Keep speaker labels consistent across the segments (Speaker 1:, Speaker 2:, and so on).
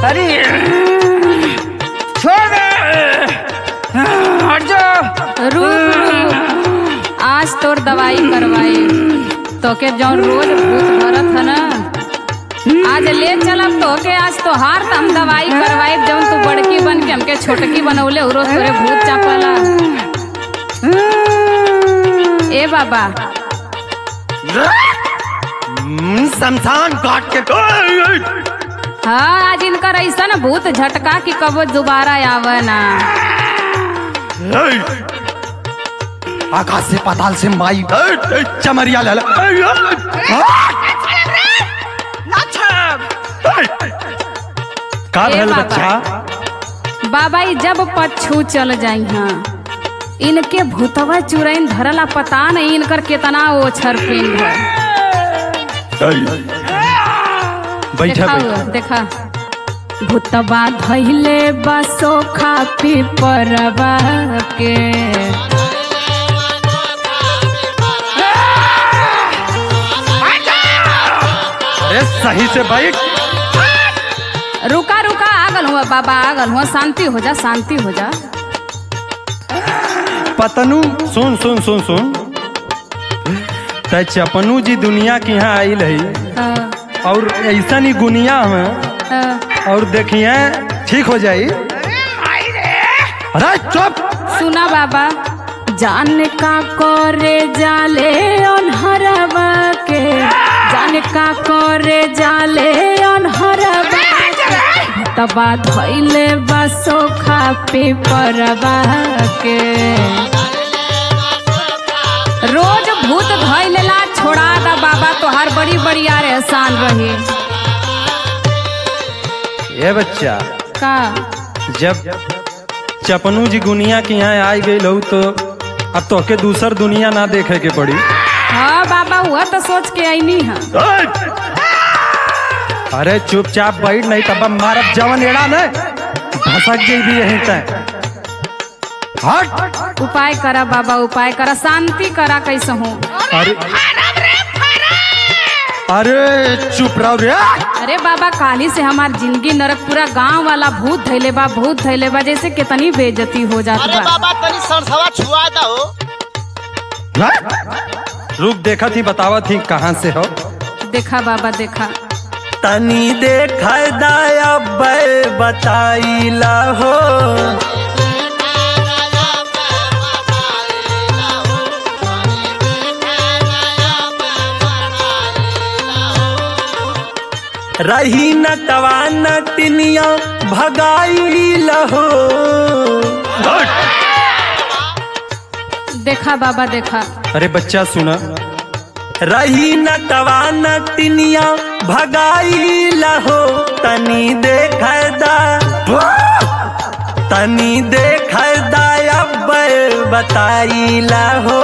Speaker 1: अरे छोड़ दे हट जा
Speaker 2: रुक रुक आज तोर दवाई करवाई तोके जौन रोज भूत भरत है ना आज ले चलब तोके आज तो हार त हम दवाई करवाई जौन तू बड़की बन के हमके छोटकी बनौले उरो तोरे भूत चापला ए बाबा
Speaker 3: हम्म, शमशान घाट के
Speaker 2: हाँ आज इनकर ऐसा ना भूत झटका कि कबो दोबारा आवे ना
Speaker 3: आकाश से पाताल से माई चमरिया ले का
Speaker 2: ए
Speaker 3: भेल
Speaker 2: बाबा।
Speaker 3: बच्चा
Speaker 2: बाबा ई जब पछू चल जाई हाँ इनके भूतवा चुरैन धरला पता नहीं इनकर कितना ओछर पिंड है
Speaker 3: बैठा
Speaker 2: देखा
Speaker 3: बैठा
Speaker 2: हुआ, देखा भूतबा धैले बसो खा पी परवा के
Speaker 3: अरे सही से बैठ
Speaker 2: रुका रुका आगल हुआ बाबा आगल हुआ शांति हो जा शांति हो जा
Speaker 3: पतनू सुन सुन सुन सुन त चपनू जी दुनिया के यहाँ आयल है
Speaker 2: हाँ,
Speaker 3: और ऐसा ही गुनिया में
Speaker 2: हाँ।
Speaker 3: और देखिए ठीक हो जाई अरे चुप
Speaker 2: सुना बाबा जान का करे जाले अनहरवा के जान का करे जाले अनहरवा के तबा धैले बसो खा पे परवा के रोज भूत धैलेला छोड़ा दा बाबा तोहार बड़ी बड़ी यार एहसान रही
Speaker 3: ये बच्चा
Speaker 2: का
Speaker 3: जब चपनू जी गुनिया के यहाँ आ गई लहू तो अब तो के दूसर दुनिया ना देखे के पड़ी
Speaker 2: हाँ बाबा हुआ तो सोच के आईनी है
Speaker 3: अरे चुपचाप बैठ नहीं तब मारब जवन एड़ा न भसक जेबी यहीं तक हट
Speaker 2: उपाय करा बाबा उपाय करा शांति करा कैसे हूँ
Speaker 3: अरे अरे चुप रहो रे
Speaker 2: अरे बाबा काली से हमार जिंदगी नरक पूरा गांव वाला भूत धैले बा भूत धैले बा जैसे कितनी बेइज्जती हो जात
Speaker 4: अरे
Speaker 2: बा
Speaker 4: बाबा तनी सरसवा छुआ दो
Speaker 3: रुक देखा थी बतावा थी कहाँ से हो
Speaker 2: देखा बाबा देखा
Speaker 3: तनी देख दया बताईला हो रही न तवा न टिनिया भगाई लहो
Speaker 2: देखा बाबा देखा
Speaker 3: अरे बच्चा सुना रही न तवा न टिनिया भगाई लहो तनी देख दा तनी देख अब बताई लहो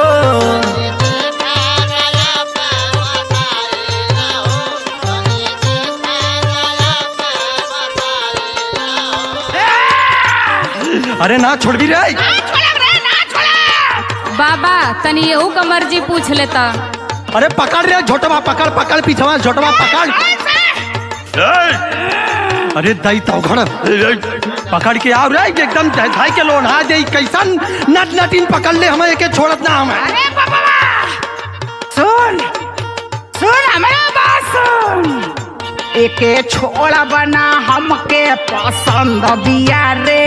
Speaker 3: अरे ना छोड़ भी रे
Speaker 2: बाबा तनी यहू का मर्जी पूछ लेता
Speaker 3: अरे पकड़ रे झोटवा पकड़ पकड़ पीछवा झोटवा पकड़ अरे दई तो घड़ पकड़ के आओ रे एकदम धाई के लोन हा दे कैसन नट नटिन पकड़ ले हमें एके छोड़त ना हमें
Speaker 1: सुन सुन हमारा बात सुन एके छोड़ा बना हमके पसंद बिया रे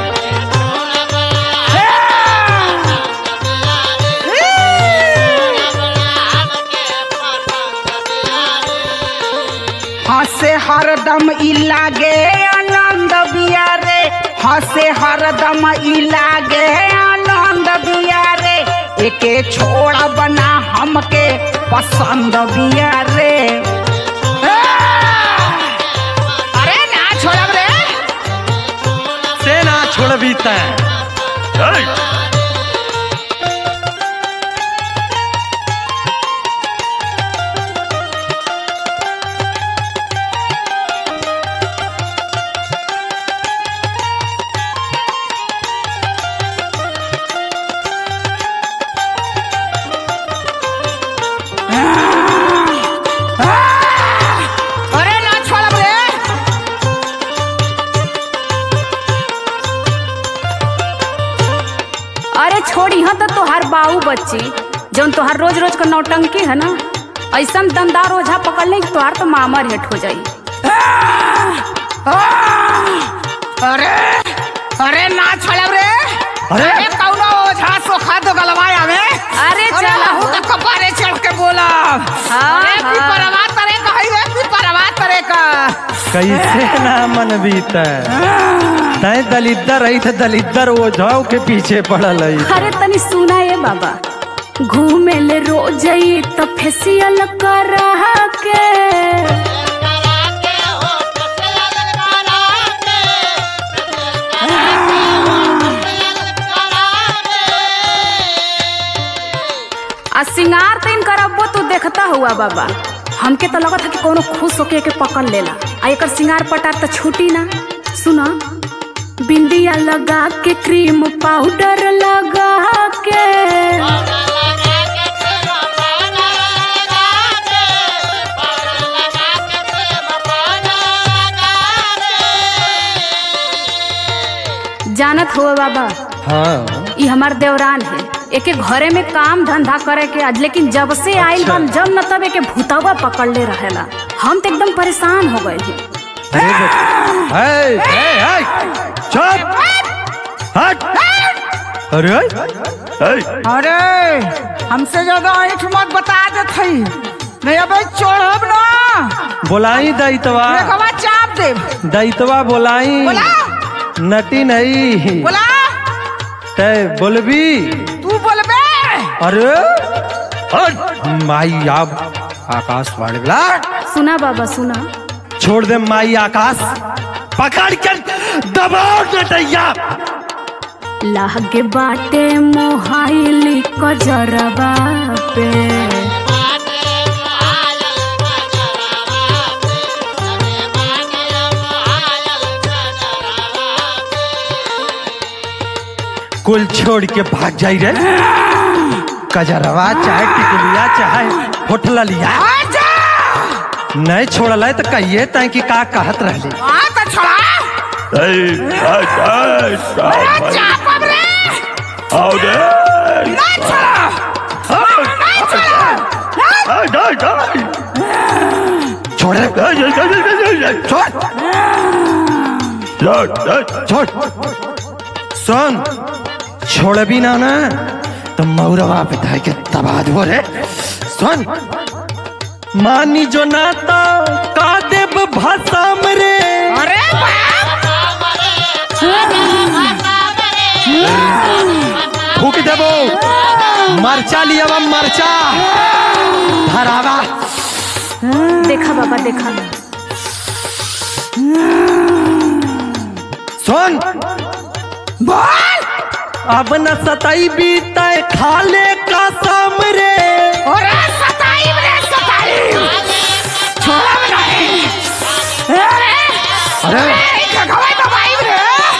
Speaker 1: हंसे हरदम ई लागे आनंद बिया रे हंसे हरदम ई लागे आनंद बिया रे एके छोड़ा बना हमके पसंद बिया रे अरे ना छोड़ब रे
Speaker 3: से ना छोड़बी तैं
Speaker 1: अरे ना छोड़ब रे
Speaker 2: बच्ची जौन तोहार रोज रोज का नौटंकी है ना ऐसा दमदार ओझा पकड़ ले तोहार तो मामर हेट हो जाई
Speaker 1: अरे अरे ना छोड़ब रे
Speaker 3: अरे?
Speaker 1: अरे कौनो ओझा सोखा दो गलवाए हमें
Speaker 2: अरे चल
Speaker 1: लहू के कपारे चढ़ के बोला
Speaker 2: हाँ,
Speaker 1: अरे
Speaker 2: हाँ।
Speaker 1: पिपरवा तरे का है रे पिपरवा तरे का
Speaker 3: कैसे ना मन बीता तय दलिद्दर रही थे दलिद्दर ओझाओ के पीछे पड़ल है
Speaker 2: अरे तनी सुना ये बाबा घूमे ले रोज ही तो फेसियल कर के आ सिंगार तीन करबो तू देखता हुआ बाबा हमके तो लगत है कि कोनो खुश होके के पकड़ लेला आ एकर सिंगार पटार तो छूटी ना सुना बिंदिया लगा के क्रीम पाउडर लगा के जानत हो बाबा
Speaker 3: हाँ
Speaker 2: ई हमार देवरान है एके घरे में काम धंधा करे के आज लेकिन जब से आइल बन जब न तब एके भूतवा पकड़ ले रहेला हम तो एकदम परेशान हो गए हैं
Speaker 3: अरे बच- है, है, है, चुप हट अरे है,
Speaker 1: अरे हमसे ज्यादा ऐठ मत बता देत हई नहीं अबे चढ़ब ना
Speaker 3: बोलाई दैतवा
Speaker 1: देखवा चाप देब
Speaker 3: दैतवा बोलाई
Speaker 1: बोला
Speaker 3: नटी नहीं
Speaker 1: बोला
Speaker 3: तय बोलबी
Speaker 1: तू बोलबे
Speaker 3: अरे हट, माई आप आकाश वाले बोला
Speaker 2: सुना बाबा सुना
Speaker 3: छोड़ दे माई आकाश पकड़ कर दबाओ नटैया
Speaker 2: लागे बाटे मोहाइली कजरबा पे
Speaker 3: कुल छोड़ के भाग जाई रे कजरवा चाहे टिकुलिया चाहे होटल लिया
Speaker 1: आजा
Speaker 3: नहीं छोड़ल है तो कहिए तय कि का कहत रहली
Speaker 1: आ तो छोड़ा अरे चाप अब रे ना छोड़ा ना छोड़ा
Speaker 3: छोड़ छोड़ छोड़ सुन छोड़ भी ना ना तो मौरवा पे धाय के तबाद हो रे सुन मानी जो ना तो का देव भाषा रे
Speaker 1: अरे बाप
Speaker 3: फूक देबो मरचा लिया मरचा धरावा
Speaker 2: देखा बाबा देखा
Speaker 3: सुन
Speaker 1: बोल
Speaker 3: अब न सताई बीता खाले का साम रे
Speaker 1: अरे सताई रे सताई छोड़ा भी नहीं अरे
Speaker 3: अरे
Speaker 1: अरे खगवाई दबाई रे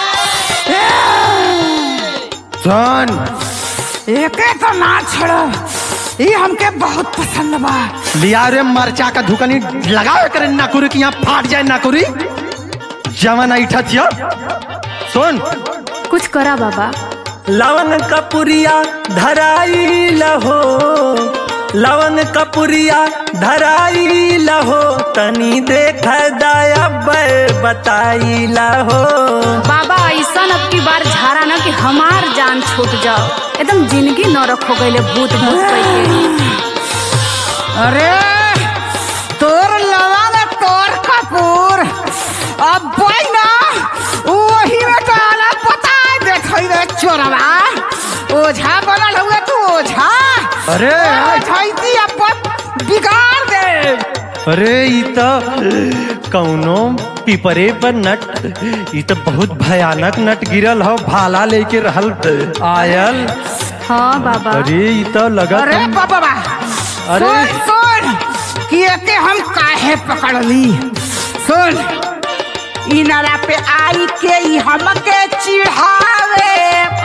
Speaker 3: सुन
Speaker 1: एके तो ना छोड़ो ये हमके बहुत पसंद बा
Speaker 3: लिया रे मरचा का धुकनी लगाओ करे नाकुरी कि यहाँ फाट जाए नाकुरी जवन ऐठा थिया सुन
Speaker 2: कुछ करा बाबा
Speaker 3: लवन कपुरिया धराई लहो लवन कपुरिया धराई लहो तनी देख दया बताई लहो
Speaker 2: बाबा ऐसा अब की बार झारा ना कि हमार जान छूट जाओ एकदम जिंदगी न रखो गए भूत भूत करके
Speaker 1: अरे तोर लवंग तोर कपूर अब भाई ना वही में तो अलग बता देत हई रे चोरवा ओझा बनल हुए तू ओझा
Speaker 3: अरे
Speaker 1: ओझाइती अपन बिगाड़ दे
Speaker 3: अरे ई तो कौनो पिपरे पर नट ई तो बहुत भयानक नट गिरल हो भाला लेके रहल आयल
Speaker 2: हाँ बाबा
Speaker 3: अरे ई तो लगत
Speaker 1: अरे
Speaker 3: हम-
Speaker 1: बाबा बा
Speaker 3: अरे।
Speaker 1: सुन सुन कि एके हम काहे पकड़ली सुन ई नाला पे आई के ई हमके चिढ़ावे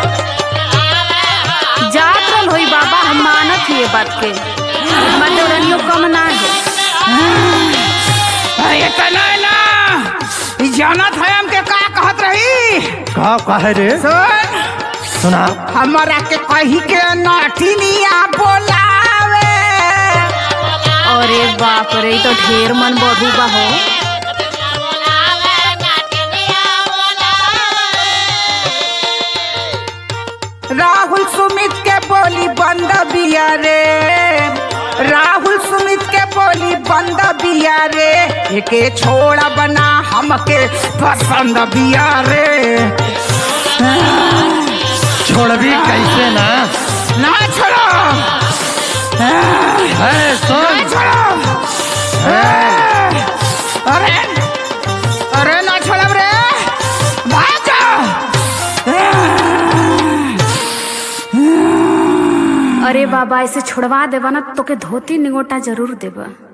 Speaker 2: जात रहल होई बाबा हम मानत ही ये बात के हमार देवरानियों कम ना है
Speaker 1: अरे इतना ना ई जानत है हमके का कहत रही
Speaker 3: का कहे रे
Speaker 1: सुन
Speaker 3: सुना
Speaker 1: हमरा के कही के नठिनिया बोलावे
Speaker 2: अरे बाप रे ई तो ढेर मन बढ़ू बा हो
Speaker 1: राहुल सुमित के बोली बंद बिया रे राहुल सुमित के बोली बंद बिया रे एके छोड़ा बना हमके पसंद बिया रे
Speaker 3: छोड़बी कैसे ना
Speaker 1: ना छोड़ो
Speaker 3: है
Speaker 1: ना
Speaker 3: सुन
Speaker 1: छोड़ो अरे अरे ना छोड़ब रे भाग जाओ
Speaker 2: अरे बाबा ऐसे छोड़वा देबा ना तोके धोती निगोटा जरूर देबा